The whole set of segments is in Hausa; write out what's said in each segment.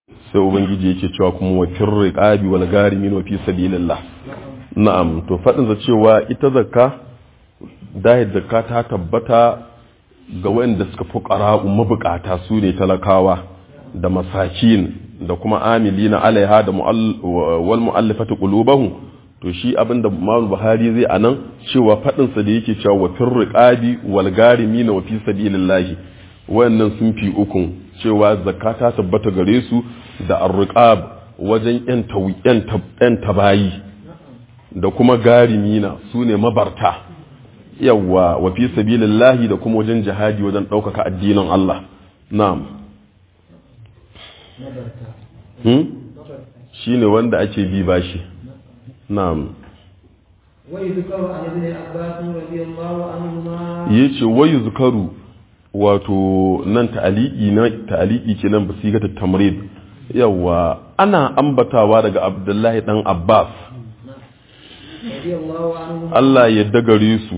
sai ubangiji yake cewa kuma wa firri qabi wal garimin wa fi sabilillah na'am to fadin za cewa ita zakka dahil zakka ta tabbata ga wanda suka fuqara mabukata su ne talakawa da masakin da kuma amilina alaiha da wal mu'allafati qulubahum to shi abinda Imam Buhari zai anan cewa fadin sa da yake cewa wa firri qabi wal garimin wa fi sabilillah wayannan sun fi ukun cewa zakka ta tabbata gare su da arriqab wajen yan tabayi da kuma garimina su ne mabarta yawa wa fi sabilillahi da kuma wajen jihadi wajen ɗaukaka addinin Allah na'am hmm? shi ne wanda ake bi bashi na'am yace wayu zukaru wato nan ta'aliki na ta'aliki kenan basigata tamrid yawa ana ambatawa daga Abdullahi dan Abbas Allah ya dagare su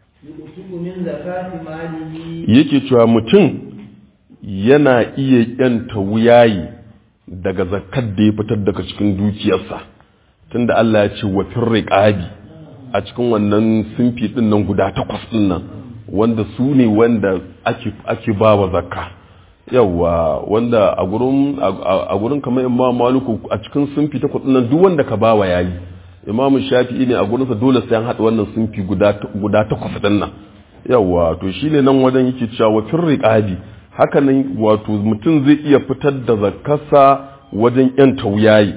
yake cewa mutum yana iya yanta wuyayi daga zakkar da ya fitar daga cikin dukiyarsa tunda Allah ya ce wa firriqabi a cikin wannan simfi din nan guda takwas din nan wanda su ne wanda ake ba wa zakka yawa wanda a gurin kamar imam maluku a cikin sunfi ta kudin duk wanda ka ba wa yayi imam shafi'i ne a gurinsa dole sai an haɗa wannan sunfi guda takwas din nan yawa to shine nan wajen yake cewa wa firriqabi haka nan wato mutum zai iya fitar da zakkarsa wajen yan tauyayi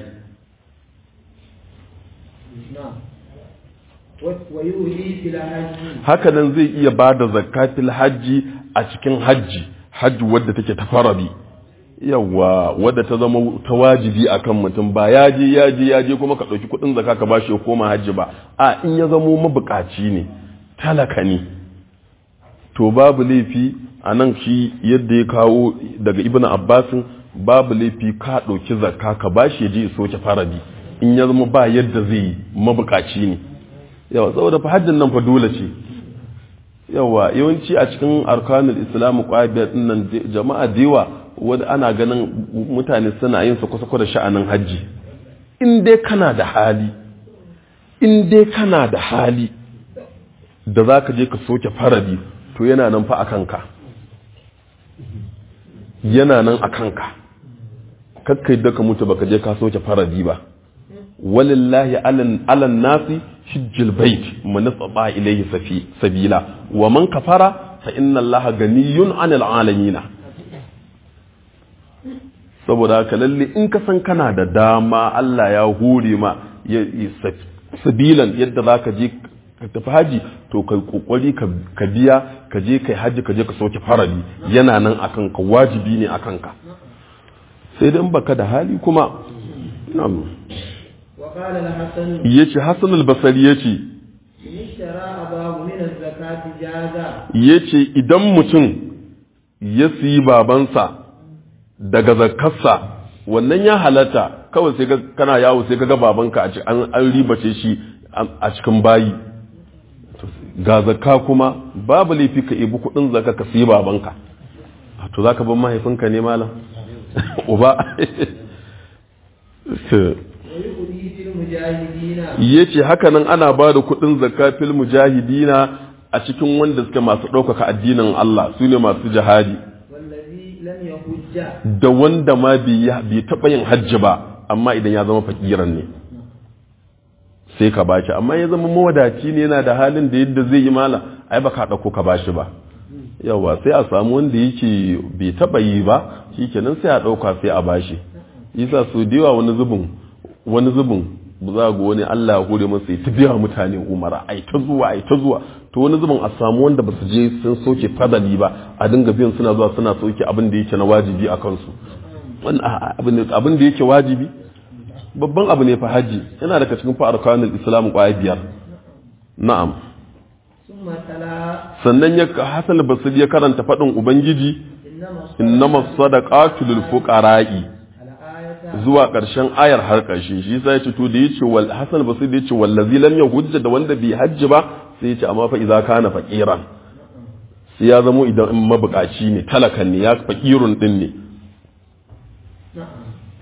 haka nan zai iya ba da zakatil hajji a cikin hajji hajji wadda take ta farabi yawa wadda ta zama ta wajibi akan mutum ba ya je ya je ya je kuma ka ɗauki kuɗin zaka ka bashi ya koma hajji ba a in ya zamo mabukaci ne talaka ne to babu laifi a nan shi yadda ya kawo daga ibn abbasin babu laifi ka ɗauki zakka ka bashi ya je ya soke farabi in ya zama ba yadda zai yi mabukaci ne yawa saboda fa hajjin nan fa dole ce yawa yawanci a cikin arkanul islam kwabiyar nan jama'a da yawa wanda ana ganin mutane suna yin su kusa da sha'anin hajji in dai kana da hali in dai kana da hali da za ka je ka soke faradi to yana nan fa a kanka yana nan a kanka kakkai da ka mutu baka je ka soke faradi ba walillahi alan nasi hijjil bait man istata ilayhi sabila wa man kafara fa inna allaha ganiyun 'anil alamin saboda haka lalle in ka san kana da dama Allah ya hore ma sabilan yadda zaka je ka tafi haji to kai kokari ka biya ka je kai haji ka je ka sauke farali yana nan akan ka wajibi ne akan ka sai dai in baka da hali kuma na'am ya ce hassan albasari ya ce ya ce idan mutum ya siyi babansa daga zakarsa wannan ya halatta kawai sai kana yawo sai ga babanka an ribace shi a cikin bayi ga zakka kuma babu laifi ka ibi kudin zakka ka siyi babanka to za ka ban mahaifinka ne malam uba ya ce hakanan ana ba da kudin zakka fil mujahidina a cikin wanda suke masu ɗaukaka addinin Allah su ne masu jihadi da wanda ma bai taɓa yin hajji ba amma idan ya zama fakiran ne sai ka bashi amma ya zama mawadaci ne yana da halin da yadda zai yi mala ai ba ka ɗauko ka bashi ba yawa sai a samu wanda yake bai taɓa yi ba shi kenan sai a ɗauka sai a bashi isa su da yawa wani zubin wani zubin za ga wani Allah ya hore masa ta biya mutane umara ai ta zuwa ai ta zuwa to wani zubin a samu wanda ba su je sun soke fadali ba a dinga biyan suna zuwa suna soke abin da yake na wajibi a kansu abin da yake wajibi babban abu ne fa haji yana daga cikin fa arkanul islam kwaya biyar na'am sannan ya hasan basri ya karanta fadin ubangiji innamas sadaqatu lil fuqara'i zuwa ƙarshen ayar har ƙarshe shi sai ce to da yace wal hasan basri da yace wallazi lam yahujja da wanda bai hajji ba sai yace amma fa idza kana faqiran sai ya zamo idan in mabukaci ne talakan ne ya faqirun din ne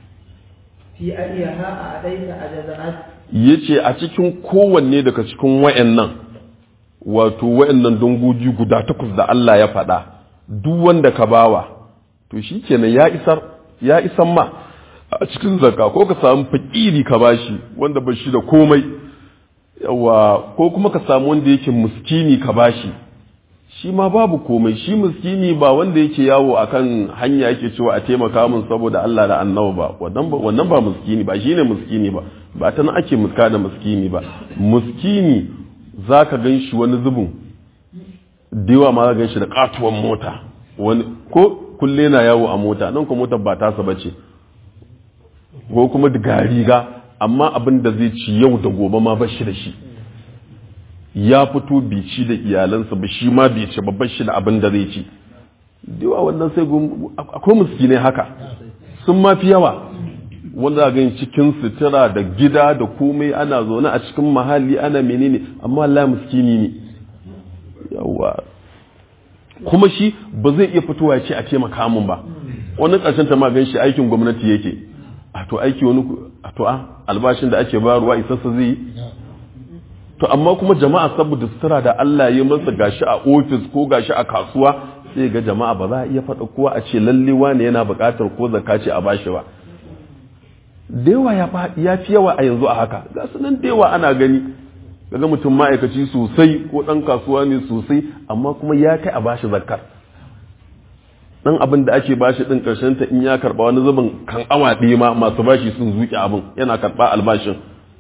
في أيها أعطيت أجزأت yace a cikin kowanne daga cikin wayannan wato wayannan dangoji guda takwas da Allah ya faɗa duk wanda ka bawa to shikenan ya isar ya isan ma a cikin zakka ko ka samu fakiri ka bashi wanda ba shi da komai yawa ko kuma ka samu wanda yake muskini ka bashi shi ma babu komai shi muskini ba wanda yake yawo akan hanya yake cewa a taimaka min saboda Allah da annabi ba wannan ba wannan ba muskini ba shine muskini ba ba ta nan ake muska da muskini ba muskini zaka gan shi wani zubin dewa ma za gan shi da katuwan mota wani ko kulle na yawo a mota nan ko motar ba tasa bace ko kuma ga riga amma abin da zai ci yau da gobe ma bashi da shi ya fito bai ci da iyalansa ba shi ma bai ci babban shi da abin da zai ci dewa wannan sai akwai miskinai haka sun ma fi yawa wanda ga cikin sutura da gida da komai ana zaune a cikin mahalli ana menene amma Allah miskini ne yawa kuma shi ba zai iya fitowa ya ce a taimaka min ba wani ƙarshen ta ma gan shi aikin gwamnati yake a to aiki wani a to a albashin da ake bayarwa isassa zai yi to amma kuma jama'a saboda sutura da Allah ya masa gashi a ofis ko gashi a kasuwa sai ga jama'a ba za a iya faɗa kowa a ce lalle wane yana buƙatar ko zakka ce a bashi ba da yawa ya fi yawa a yanzu a haka ga su nan da yawa ana gani kaga mutum ma'aikaci sosai ko ɗan kasuwa ne sosai amma kuma ya kai a bashi zakkar dan abin da ake bashi din karshen ta in ya karba wani zubin kan awa ɗaya ma masu bashi sun zuke abin yana karba albashin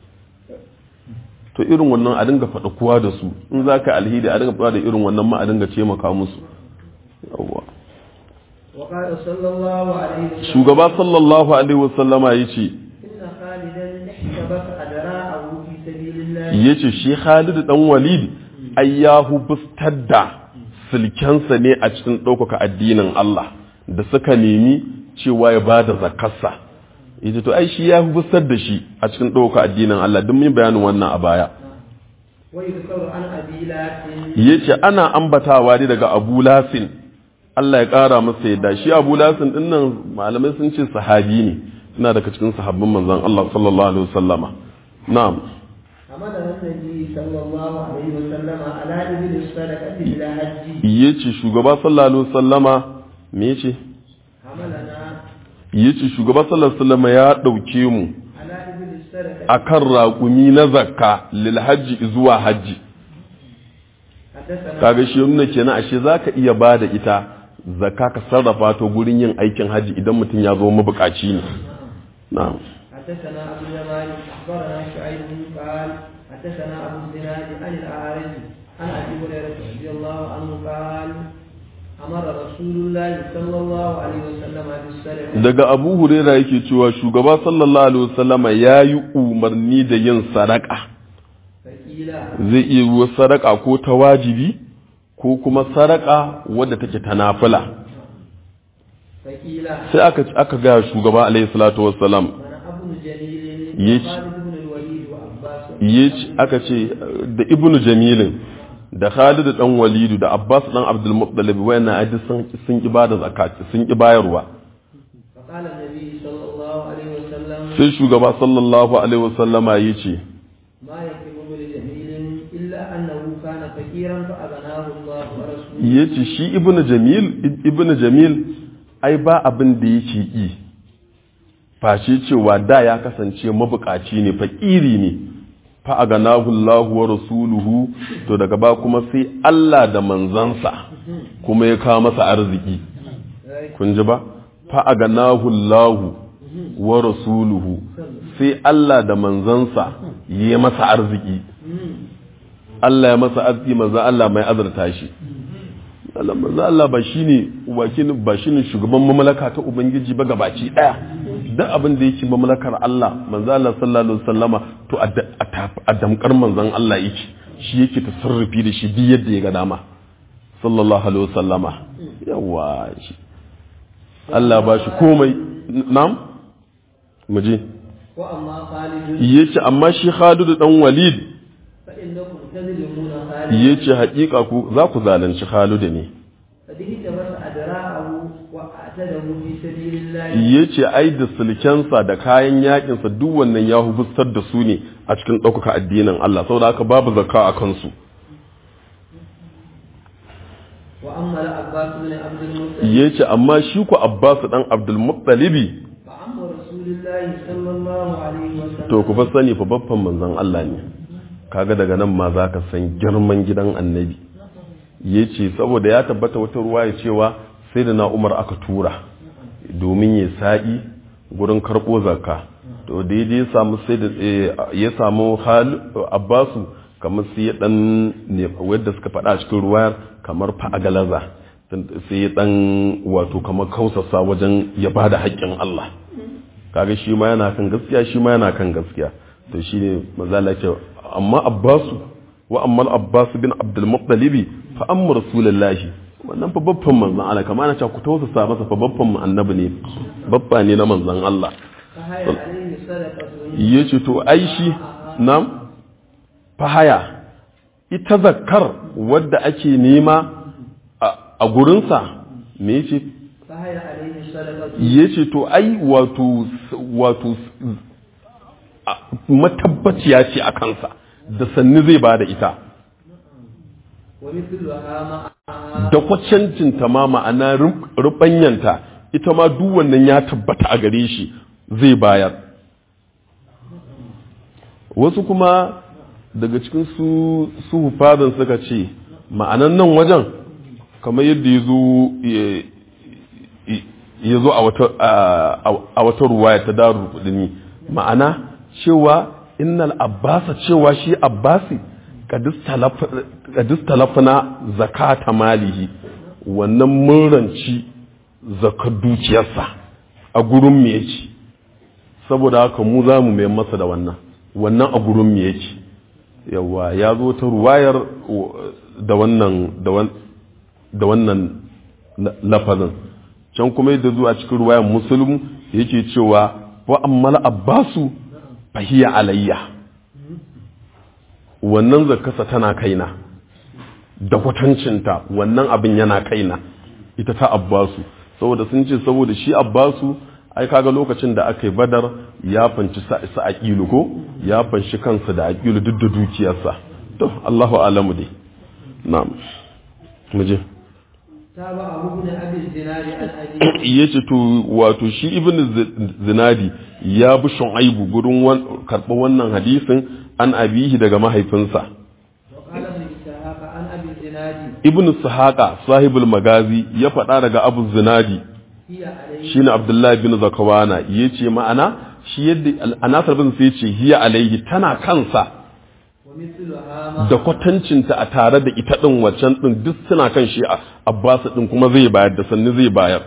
to irin wannan a dinga faɗa kowa da su in za ka alhidi a dinga faɗa da irin wannan ma a dinga taimaka musu yawwa وقال صلى الله عليه وسلم shugaba sallallahu alaihi wasallama ya ce إن خالدا احتبس أدراعه في سبيل الله ya ce shi Khalid dan Walid ai ya hubustar da silkensa ne a cikin ɗaukaka addinin Allah da suka nemi cewa ya ba da zakarsa ita to ai shi ya hubustar da shi a cikin ɗaukaka addinin Allah duk mun bayanin wannan a baya ويذكر عن أبي لات yace ana ambatawa ne daga Abu Lasin Allah ya ƙara masa yadda shi Abu Lasin din nan malamai sun ce sahabi ne ina daga cikin sahabbin manzon Allah sallallahu alaihi wasallama na'am حملنا النبي صلى الله عليه وسلم على إبل الصدقة إلى حج yace shugaba sallallahu alaihi wasallama me yace حملنا yace shugaba sallallahu alaihi wasallama ya dauke mu على إبل الصدقة akan raƙumi na zakka lil hajji zuwa hajji حدثنا kaga shi nuna kenan ashe zaka iya bada ita zakka ka sarrafa ta gurin yin aikin hajji idan mutum ya zo mabukaci ne na'am حدثنا أبو اليمان أخبرنا شعيب قال حدثنا أبو الزناد عن الأعرج عن أبي هريرة رضي الله عنه قال أمر رسول الله صلى الله عليه وسلم بالسلف daga abu huraira yake cewa shugaba sallallahu alaihi wasallama ya yi umarni da yin sadaka فقيل zai iya yiwuwa sadaka ko ta wajibi ko kuma sadaka wadda take ta nafila فقيل sai aka aka ga shugaba alaihi salatu wassalam من أبو جليل يج- وخالد بن الوليد وعباس yace aka ce da ibnu jamilin da Khalid dan Walidu da Abbas dan Abdul Muttalib wayannan ai duk sun sun ki bada zakat sun ki bayarwa فقال النبي صلى الله عليه وسلم sai shugaba sallallahu alaihi wasallama yace ما يكتب ابن جميل إلا أنه كان فقيرا فأغناه الله ورسوله yace shi ibnu jamil ibnu jamil ai ba abin da yake yi face cewa da ya kasance mabukaci ne fakiri ne fa aganahu Allahu wa rasuluhu to daga ba kuma sai Allah da manzansa kuma ya kawo masa arziki kun ji ba fa aganahu Allahu wa rasuluhu sai Allah da manzansa ya masa arziki Allah ya masa arziki manzan Allah mai azurta shi Allah manzan Allah ba shine wakilin ba shine shugaban mamlaka ta ubangiji ba gabaci daya duk abin da yake mamlakar Allah manzan Allah sallallahu alaihi wasallama to a da- a tafi- a damkar manzan Allah yake shi yake tasarrufi da shi duk yadda ya ga dama sallallahu alaihi wasallama yawa shi Allah ba shi komai nam mu je وأما خالد yace amma shi Khalid dan Walid فإنكم تظلمون خالد yace haƙiƙa ku za ku zalunci Khalid ne فدهت بس أدراعه وأعتقد وأسده في سبيل الله ya ce ai da sulkensa da kayan yakinsa duk wannan ya hubustar da su ne a cikin ɗaukaka addinin Allah saboda haka babu zakka a kansu وأما العباس بن عبد المطلب ya ce amma shi ku Abbas dan Abdul Muttalibi فعم رسول الله صلى الله عليه وسلم to ku fa sani fa babban manzon Allah ne kaga daga nan ma za ka san girman gidan annabi ya ce saboda ya tabbata wata ruwa ya cewa sai da na umar aka tura domin ya sa'i gurin karɓo zakka to daidai ya samu sai da ya samu hal abbasu kamar sai ya dan ne wadda suka faɗa a cikin ruwayar kamar fa'agalaza sai ya dan wato kamar kausasa wajen ya bada haƙƙin Allah kaga shi ma yana kan gaskiya shi ma yana kan gaskiya to shine mazala ce amma abbasu wa amma abbas bin abdul muttalib fa amma rasulullahi wannan fa babban manzon Allah kamar ana cewa ku tausasa masa fa babban annabi ne babba ne na manzon Allah فهي عليه صدقة yace to ai shi nam fahaya ita zakkar wadda ake nema a- a gurinsa me yace فهي عليه صدقة ya ce to ai wato wato a- matabbaciya ce a kansa da sannu zai ba da ita ومثلها معها da kwacancinta ma ma'ana ru- rubanyanta ita ma duk wannan ya tabbata a gare shi zai bayar wasu kuma daga cikin su su fadan suka ce ma'anan nan wajen kamar yadda ya zo ya zo a wata a wata ruwaya ta daru kudini ma'ana cewa innal abbasa cewa shi abbasi kadis talafna zakata malihi wannan muranci zakar dukiyarsa a gurin me yake saboda haka mu za mu mai masa da wannan wannan a gurin me yake yawa ya zo ta ruwayar da wannan da wannan lafazin can kuma yadda zuwa cikin ruwayar musulun yake cewa wa ammal abbasu fahiya alayya wannan zakasa tana kaina da kwatancinta wannan abin yana kaina ita ta abbasu saboda sun ce saboda shi abbasu ai kaga lokacin da aka yi badar ya fanci sa aqilu ko ya fanci kansa da aqilu duk da dukiyarsa to Allahu alamu dai na'am muje تابع ابن ابي الزناد عن ابي yace to wato shi ibn zinadi ya bi shu'aibu gurin karɓar wannan hadisin an abihi daga mahaifinsa وقال ابن اسحاق عن ابي الزناد ibn sahaqa sahibul magazi ya faɗa daga abu zinadi هي عليه shine abdullahi bin zakawana yace ma'ana shi yadda anasar bin sai yace hiya alaihi tana kansa ومثلها ما da kwatancinta a tare da ita din waccan din duk suna kan shi a abbas din kuma zai bayar da sanni zai bayar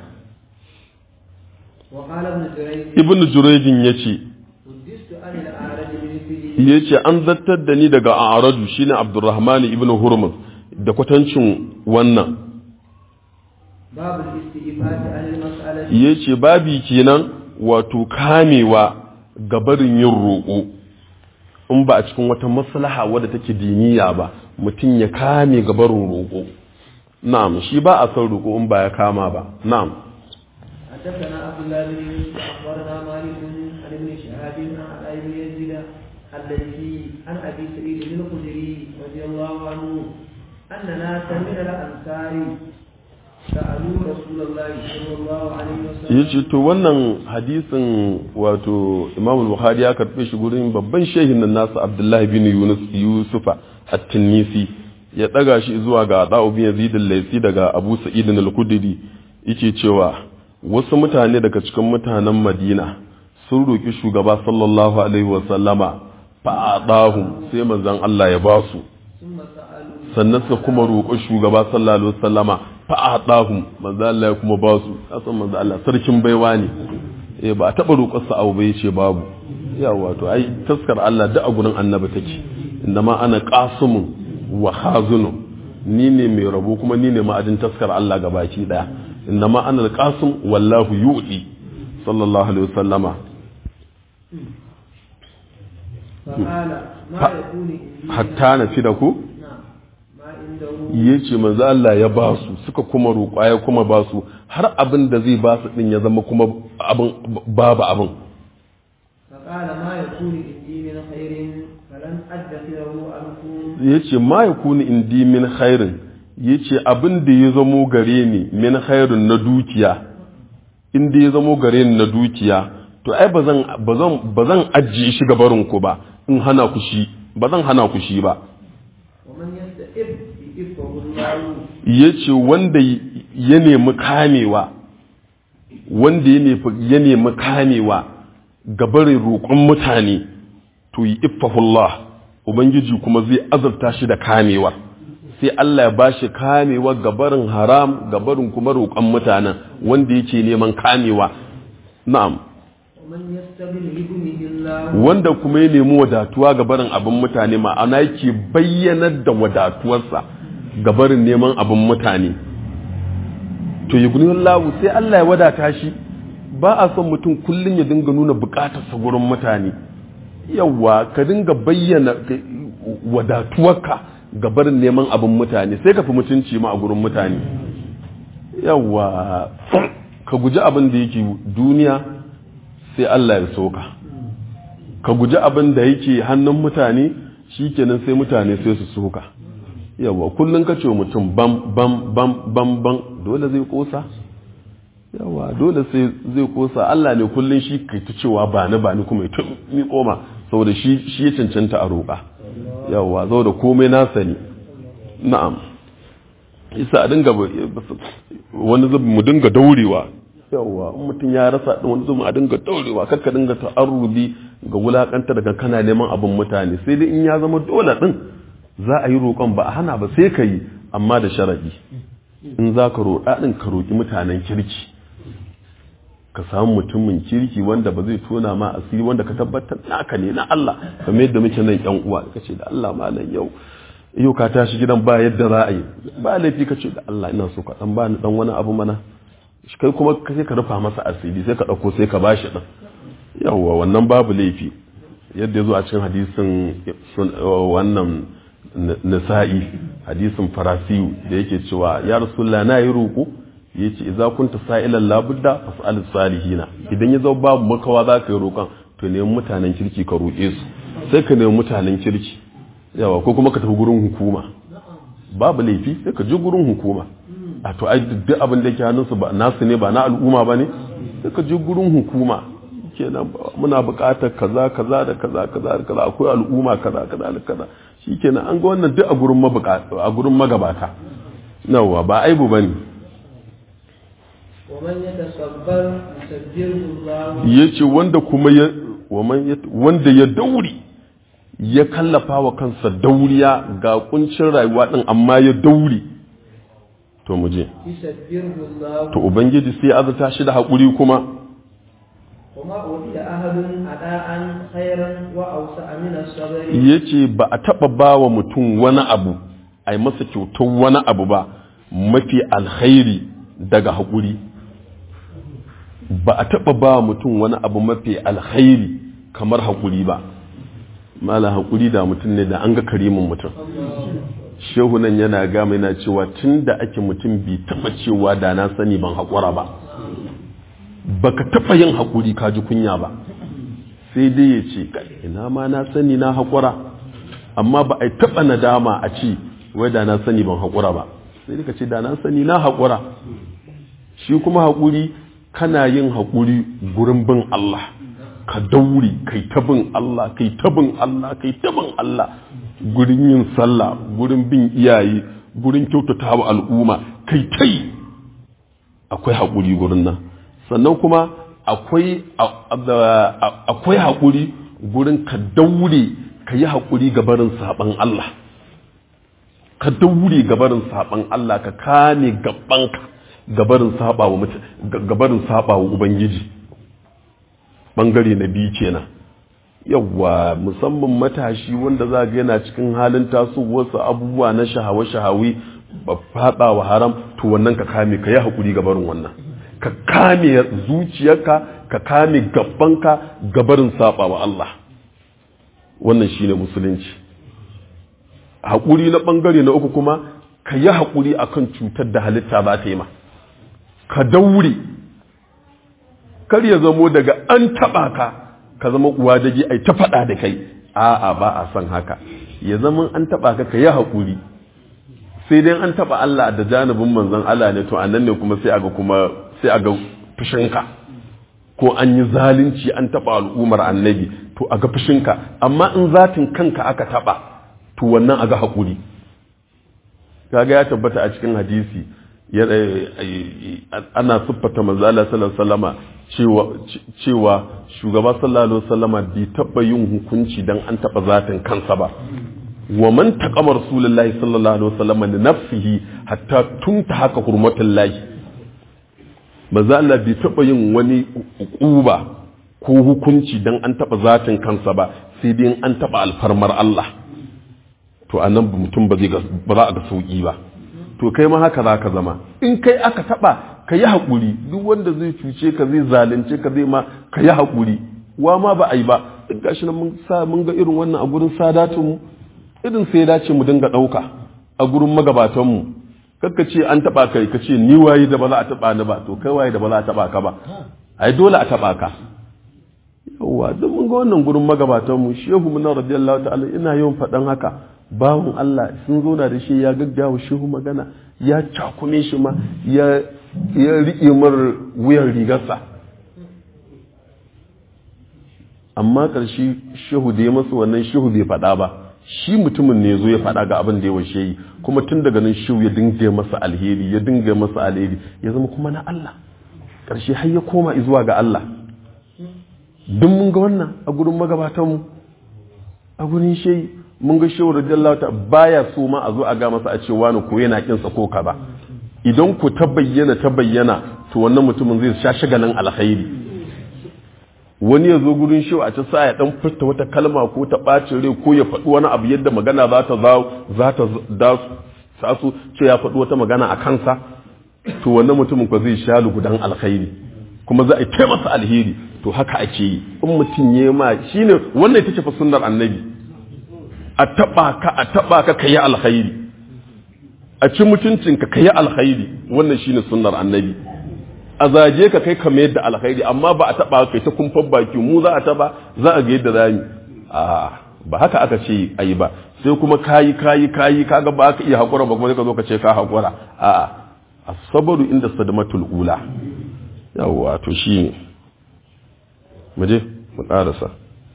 وقال ابن جريج ibn jurejin yace حدثت عن الاعرج بمثله yace an zattar da ni daga aradu shine abdurrahman ibn hurmuz da kwatancin wannan باب الاستئفاف عن المسألة ya ce babi kenan wato kamewa gabarin yin roƙo in ba a cikin wata maslaha wadda take diniya ba mutum ya kame gabarin roƙo na'am shi ba a son roƙo in ba ya kama ba na'am حدثنا عبد الله بن يوسف اخبرنا مالك عن ابن شهاب عن علي بن يزيد الذي عن ابي سعيد بن الخدري رضي الله عنه ان ناسا من الانصار سالوا رسول الله صلى الله عليه ya وسلم ce to wannan hadisin wato imam bukhari ya karɓe shi gurin babban shehin nan nasu abdullahi bin yunus yusufa at-tinisi ya ɗaga shi zuwa ga da'u bin yazid al-laisi daga abu sa'id al-khudri yake cewa wasu mutane daga cikin mutanen madina sun roki shugaba sallallahu alaihi wa sallama fa'adahum sai manzon Allah ya ba su ثم سالوا sannan suka kuma roƙo shugaba sallallahu alaihi wa sallama fa'adahum manzon Allah ya kuma ba su kasan manzon Allah sarkin baiwa ne eh ba a taɓa roƙar sa abu bai ce babu yawa to ai taskar Allah da a gurin annabi take ma ana qasimun wa khazunun ni ne mai rabo kuma ni ne ma'adin taskar Allah ga baki daya ma ana alqasim wallahu yu'ti sallallahu alaihi wasallama فقال ما ف- يكون عندي hatta na fi da ku نعم ما عنده ya ce manzo Allah ya ba su suka kuma roƙa ya kuma ba su har abin da zai ba su din ya zama kuma abin babu abin فقال ما يكون عندي من خير فلن أدخره عنكم ya ce ma ya kuni indi min khairin ya ce abin da ya zamo gare ni min khairin na dukiya inda ya zamo gare ni na dukiya to ai ba zan ba zan ba zan ajiye shi gabarin ku ba in hana ku shi ba zan hana ku shi ba ومن يستئب يئبه الله ya ce wanda ya nemi kamewa wanda ya nemi- ya nemi kamewa gabarin roƙon mutane to yi iffahullah ubangiji kuma zai azurta shi da kamewa sai Allah ya ba shi kamewa gabarin haram gabarin kuma roƙon mutanen wanda yake neman kamewa na'am ومن يستغل يغنه الله wanda kuma ya nemi wadatuwa ga barin abin mutane ma'ana yake bayyanar da wadatuwarsa ga barin neman abin mutane to yi lawu sai Allah ya wadata shi ba a son mutum kullum ya dinga nuna bukatarsa gurin mutane yawa ka dinga bayyana ka- wadatuwarka ga barin neman abin mutane sai ka fi mutunci ma a gurin mutane yawa ka guji abin da yake duniya sai Allah ya soka ka guji abin da yake hannun mutane shikenan sai mutane sai su soka yawa kullum ka ce wa mutum bam bam bam bam bam dole zai kosa yawa dole sai zai kosa Allah ne kullum shi kai ta cewa ba ni ba ni kuma ya mi koma saboda shi shi ya cancanta a roƙa yawa saboda komai na sani na'am isa a dinga wani zubi mu dinga daurewa yawa in mutum ya rasa din wani zubi a dinga daurewa kakka dinga ta'arrubi ga wulakanta daga kana neman abin mutane sai dai in ya zama dole din za a yi roƙon ba a hana ba sai ka yi amma da sharadi in za ka roƙa din ka roƙi mutanen kirki ka samu mutumin kirki wanda ba zai tona ma asiri wanda ka tabbatar naka ne na Allah kamar yadda muke nan yan uwa ka ce da Allah malam yau yau ka tashi gidan ba yadda za a yi ba laifi ka ce da Allah ina so ka dan ba ni dan wani abu mana kai kuma sai ka rufa masa asiri sai ka dauko sai ka bashi dan yawa wannan babu laifi yadda ya zo a cikin hadisin wannan nisa'i hadisin farasiyu da yake cewa ya rasulullah na yi roƙo ya ce idza kunta sa'ilan labudda fas'al salihina idan ya zama babu makawa za ka yi roƙon to nemi mutanen kirki ka roƙe su sai ka nemi mutanen kirki yawa ko kuma ka tafi gurin hukuma babu laifi sai ka je gurin hukuma a to ai duk abin da yake hannunsu ba nasu ne ba na al'umma ba ne sai ka je gurin hukuma kenan muna buƙatar kaza kaza da kaza kaza da kaza akwai al'umma kaza kaza da kaza shikenan an ga wannan duk a gurin mabukata a gurin magabata nawa ba aibu bane ومن يتصبر يسجله الله yace wanda kuma ya wanda ya dauri ya kallafa wa kansa dauriya ga kuncin rayuwa din amma ya dauri to mu je يسجله الله to ubangiji sai ya azata shi da haƙuri kuma وما أوتي أحد أداء خيرا وأوسع من الصبر yace ba a taɓa ba wa mutum wani abu a yi masa kyautar wani abu ba mafi alkhairi daga haƙuri ba a taɓa ba wa mutum wani abu mafi alkhairi kamar haƙuri ba mala haƙuri da mutum ne da an ga karimin mutum shehu nan yana gama yana cewa tun da ake mutum bi taɓa cewa da na sani ban haƙura ba baka taɓa yin haƙuri ka ji kunya ba sai dai ya ce ina ma na sani na haƙura amma ba a taɓa nadama a ce wai da na sani ban haƙura ba sai dai ka ce da na sani na haƙura shi kuma haƙuri kana yin haƙuri gurin bin Allah ka daure kai ta bin Allah kai ta bin Allah kai ta bin Allah gurin yin sallah gurin bin iyaye gurin kyautata wa al'umma kai ta yi akwai haƙuri gurin nan sannan kuma akwai akwai haƙuri gurin ka daure ka yi haƙuri gabarin saɓan Allah ka daure gabarin saɓan Allah ka kame gabanka gabarin saɓa wa gabarin saɓa wa Ubangiji ɓangare na biyu kenan yawwa musamman matashi wanda za ga yana cikin halin tasowarsa abubuwa na shahawa-shahawi ba faɗa wa haram to wannan ka kame ka yi haƙuri gabarin wannan ka kame zuciyarka ka kame gabanka gabarin saba wa Allah wannan shine musulunci haƙuri na ɓangare na uku kuma ka yi haƙuri akan cutar da halitta ba ta yi ma ka daure kar ya zamo daga an taɓa ka ka zama uwa da ai ta faɗa da kai a'a ba a son haka ya zama an taɓa ka ka yi haƙuri sai dai an taɓa Allah da janibin manzon Allah ne to annan ne kuma sai aga kuma sai aga fushinka ko an yi zalunci an taɓa al'ummar annabi to aga fushinka amma in zatin kanka aka taɓa to wannan aga haƙuri kaga ya tabbata a cikin hadisi ana siffata manzo Allah sallallahu alaihi wasallama cewa cewa shugaba sallallahu alaihi wasallama bai taba yin hukunci dan an taba zatin kansa ba wa man taqama rasulullahi sallallahu alaihi wasallama li nafsihi hatta tunta haka hurmatullahi manzo Allah bai taba yin wani uquba ko hukunci dan an taba zatin kansa ba sai dai an taba alfarmar Allah to anan mutum ba zai ba za a ga sauki ba to kai ma haka za ka zama in kai aka taba ka yi haƙuri duk wanda zai cuce ka zai zalunce ka zai ma ka yi haƙuri wa ma ba a yi ba duk gashi nan mun sa mun ga irin wannan a gurin sadatin mu irin sai dace mu dinga ɗauka a gurin magabatan mu kakka ce an taba kai ka ce ni waye da ba za a taba ni ba to kai waye da ba za a taba ka ba ai dole a taba ka yawa duk mun ga wannan gurin magabatan mu shehu mun radiyallahu ta'ala ina yawan faɗan haka bawon Allah sun zo da shi ya gaggawa shehu magana ya cakume shi ma ya ya riƙe mar wuyan rigarsa amma ƙarshe shehu da ya masu wannan shehu bai faɗa ba shi mutumin ne zo ya faɗa ga abin da ya washe yi kuma tun daga nan shehu ya dinga masa alheri ya dinga masa alheri ya zama kuma na Allah ƙarshe har ya koma zuwa ga Allah duk mun ga wannan a gurin magabatanmu a gurin shehi mun ga shehu radiyallahu ta baya so ma a zo a ga masa a ce wani ko yana kinsa ko kaza idan ku ta bayyana ta bayyana to wannan mutumin zai sha shagalin alkhairi wani ya zo gurin shehu a ci sa ya dan furta wata kalma ko ta bacin rai ko ya faɗi wani abu yadda magana za ta za ta da sasu ce ya faɗi wata magana a kansa to wannan mutumin ko zai sha lugudan alkhairi kuma za a yi masa alheri to haka ake yi in mutum ya ma shine wannan ita ce fa sunnar annabi a taba ka a taba ka kayi alkhairi a ci mutuncin ka kayi alkhairi wannan shine sunnar annabi a zaje ka kai kamar yadda alkhairi amma ba a taba kai ta kumfan baki mu za a taba za a ga yadda zamu a ba haka aka ce ayi ba sai kuma kayi kayi kayi kaga ba ka iya hakura ba kuma sai ka zo ka ce ka hakura a asabaru inda sadmatul ula yawa to shine mu je mu karasa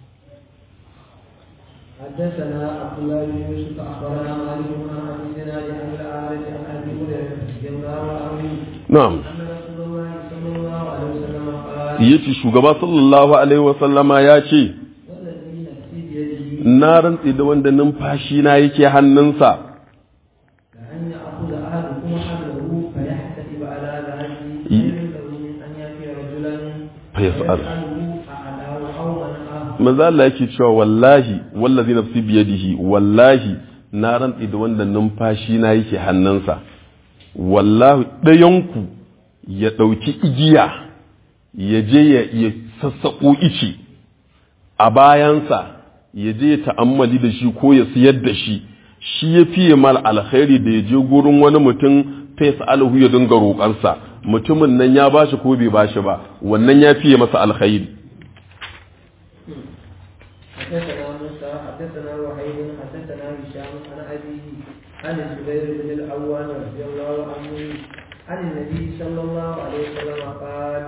حدثنا عبد الله بن يوسف اخبرنا مالك بن عن الزناد عن الاعرج عن ابي هريره رضي الله عنه na'am ان رسول الله صلى الله عليه وسلم قال yace shugaba sallallahu alaihi wasallama ya ce والذي نفسي بيده na rantsi da wanda numfashi na yake hannunsa كأن يأخذ أحدكم حبله فيحتسب على ذهبه خير له من أن يأتي رجلا فيسأل. فيسأله أعلاه أو منعه manzo Allah yake cewa wallahi wallazi nafsi biyadihi wallahi na rantsi da wanda numfashi na yake hannunsa wallahi ɗayanku ya ɗauki igiya ya je ya ya sassaƙo ice a bayansa ya je ya ta'ammali da shi ko ya siyar da shi shi ya fiye mal alkhairi da ya je gurin wani mutum fesa alhu ya dinga roƙarsa mutumin nan ya bashi ko bai bashi ba wannan ya fiye masa alkhairi حدثنا موسى حدثنا وحيد حدثنا هشام عن أبيه عن الزبير بن العوام رضي الله عنه عن النبي صلى الله عليه وسلم قال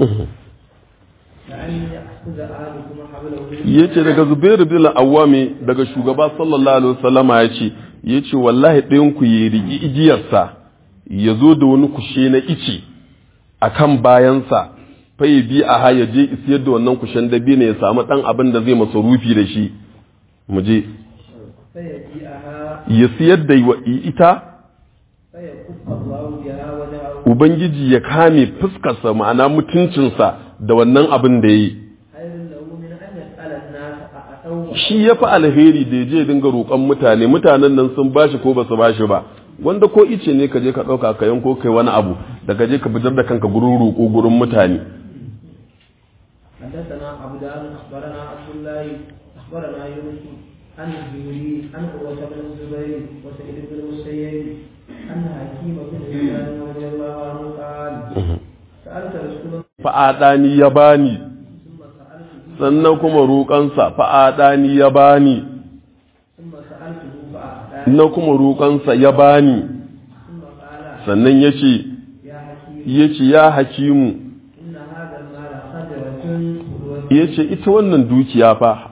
لأن يأخذ أحدكم حبله yace daga Zubairu bin Awwami daga shugaba sallallahu alaihi wasallama yace yace wallahi ɗayan ku ya rigi igiyarsa ya zo da wani kushe na ice akan bayansa fa ya bi a ya je isiyar da wannan kushen dabi ne ya samu ɗan abin da zai masa rufi da shi mu je فيجيئها ya siyar da wa- ita فيكف الله بها وجهه ubangiji ya kame fuskarsa ma'ana mutuncinsa da wannan abin da ya yi خير له من أن يسأل الناس أأتوه shi ya fi alheri da ya je dinga roƙon mutane mutanen nan sun bashi ko ba su bashi ba wanda ko ice ne ka je ka ɗauka ka yanko kai wani abu da ka je ka fitar da kanka gurin roƙo gurin mutane حدثنا عبدان أخبرنا عبد الله أخبرنا يونس عن الزهري عن عروة بن الزبير وسعيد بن المسيب أن حكيم بن هشام رضي الله عنه قال سألت رسول الله fa'adani ya bani ثم سألته sannan kuma roƙansa fa'adani ya bani ثم سألته فأعطاني na kuma roƙansa ya bani ثم قال sannan ya ce يا حكيم ya ce ya hakimu إن هذا المال خضرة حلوة ya ce ita wannan dukiya fa